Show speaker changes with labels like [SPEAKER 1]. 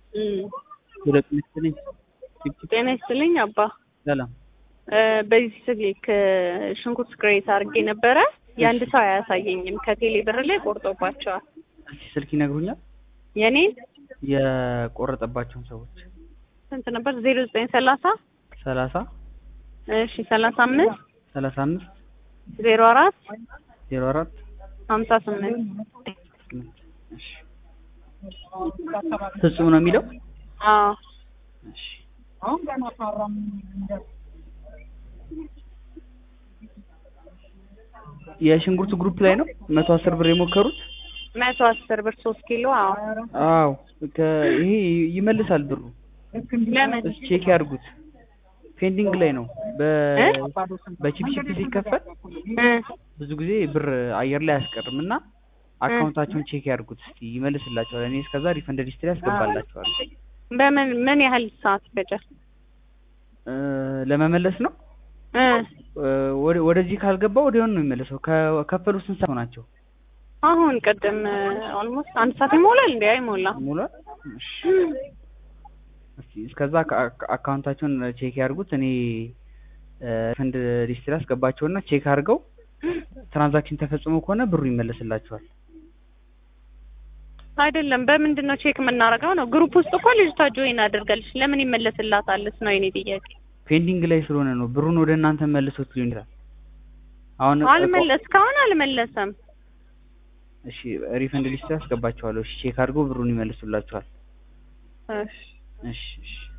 [SPEAKER 1] እም፣
[SPEAKER 2] ሁለት ይስጥልኝ።
[SPEAKER 1] ጤና ይስጥልኝ አባ።
[SPEAKER 2] ሰላም
[SPEAKER 1] እ፣ በዚህ ስልክ ሽንኩርት ግሬት አድርጌ ነበረ። የአንድ ሰው አያሳየኝም። ከቴሌ ብር ላይ ቆርጦባቸዋል።
[SPEAKER 2] እስኪ ስልክ ይነግሩኛል?
[SPEAKER 1] የኔን
[SPEAKER 2] የቆረጠባቸውን ሰዎች
[SPEAKER 1] ስንት ነበር? ዜሮ ዘጠኝ ሰላሳ
[SPEAKER 2] ሰላሳ
[SPEAKER 1] እሺ ሰላሳ አምስት
[SPEAKER 2] ሰላሳ አምስት
[SPEAKER 1] ዜሮ አራት
[SPEAKER 2] ዜሮ አራት
[SPEAKER 1] ሀምሳ ስምንት
[SPEAKER 2] ስምንት እሺ ፍጹም ነው የሚለው
[SPEAKER 1] አዎ
[SPEAKER 2] እሺ የሽንኩርት ግሩፕ ላይ ነው መቶ አስር ብር የሞከሩት
[SPEAKER 1] መቶ አስር ብር ሶስት ኪሎ አዎ
[SPEAKER 2] አዎ ከ- ይሄ ይመልሳል ብሩ
[SPEAKER 1] ለምን
[SPEAKER 2] እስኪ ቼክ ያድርጉት ፔንዲንግ ላይ ነው በ በቺፕ ቺፕ ሲከፈል
[SPEAKER 1] እ፣
[SPEAKER 2] ብዙ ጊዜ ብር አየር ላይ አያስቀርም እና አካውንታቸውን ቼክ ያድርጉት እስኪ ይመልስላቸዋል እኔ እስከዛ ሪፈንድ ሊስት ላይ ያስገባላቸዋል
[SPEAKER 1] በምን ምን ያህል ሰዓት ይፈጃል?
[SPEAKER 2] እ፣ ለመመለስ ነው
[SPEAKER 1] እ፣
[SPEAKER 2] እ፣ ወደ- ወደዚህ ካልገባ ወዲያውኑ ነው የሚመለሰው ከከፈሉ ስንት ሰዓት ናቸው
[SPEAKER 1] አሁን ቅድም ኦልሞስት አንድ ሰዓት ይሞላል እንዴ? አይሞላ
[SPEAKER 2] ሙሏል እሺ እስኪ እስከዛ አካ- አካውንታቸውን ቼክ ያድርጉት እኔ ሪፈንድ ሊስት ላይ አስገባቸውና ቼክ አድርገው ትራንዛክሽን ተፈጽሞ ከሆነ ብሩ ይመለስላቸዋል
[SPEAKER 1] አይደለም። በምንድን ነው ቼክ የምናደርገው? ነው ግሩፕ ውስጥ እኮ ልጅቷ ጆይን አድርጋለች። ለምን ይመለስላታልስ ነው የኔ ጥያቄ።
[SPEAKER 2] ፔንዲንግ ላይ ስለሆነ ነው ብሩን ወደ እናንተ መልሶት ሊሆን ይችላል አሁን
[SPEAKER 1] አልመለስ እስካሁን አልመለሰም።
[SPEAKER 2] እሺ ሪፈንድ ሊስት ላይ አስገባቸዋለሁ እሺ ቼክ አድርገው ብሩን ይመልሱላቸዋል
[SPEAKER 1] እሺ
[SPEAKER 2] እሺ እሺ